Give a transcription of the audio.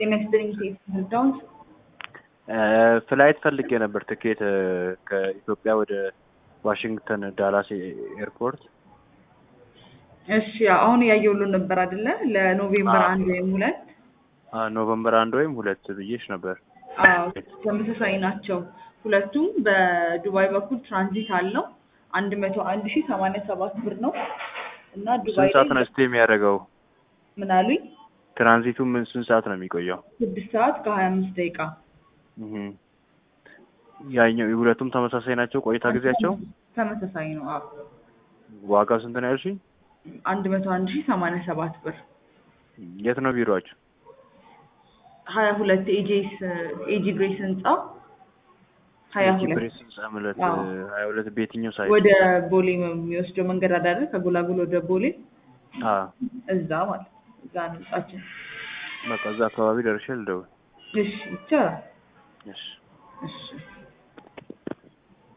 ጤና ይስጥልኝ ሴት ህልዳውንት ፍላይት ፈልጌ ነበር ትኬት ከኢትዮጵያ ወደ ዋሽንግተን ዳላስ ኤርፖርት። እሺ አሁን ያየሁልን ነበር አይደለ? ለኖቬምበር አዎ። አንድ ወይም ሁለት ኖቨምበር አንድ ወይም ሁለት ብዬሽ ነበር። አዎ ተመሳሳይ ናቸው። ሁለቱም በዱባይ በኩል ትራንዚት አለው። አንድ መቶ አንድ ሺህ ሰማንያ ሰባት ብር ነው እና ዱባይ ስንት ሰዓት ነው ላይ ስቴ የሚያደርገው? ምን አሉኝ? ትራንዚቱ ምን ስንት ሰዓት ነው የሚቆየው? ስድስት ሰዓት ከሀያ አምስት ደቂቃ እህ። ያኛው የሁለቱም ተመሳሳይ ናቸው ቆይታ ጊዜያቸው? ተመሳሳይ ነው። አዎ ዋጋው ስንት ነው ያልሽኝ? አንድ መቶ አንድ ሺህ ሰማንያ ሰባት ብር የት ነው ቢሮአችሁ? ሀያ ሁለት ኤጄስ ኤጂ ግሬስ ህንጻ ሀያ ሁለት ብሬስ ህንጻ ማለት አዎ። ሀያ ሁለት በየትኛው ሳይት? ወደ ቦሌ የሚወስደው መንገድ አዳረ ከጎላጎል ወደ ቦሌ አ እዛ ማለት ነው። እዛ ነው ህንጻችን። በቃ እዛ አካባቢ ደርሼ ልደውል። እሺ ይቻላል። እሺ እሺ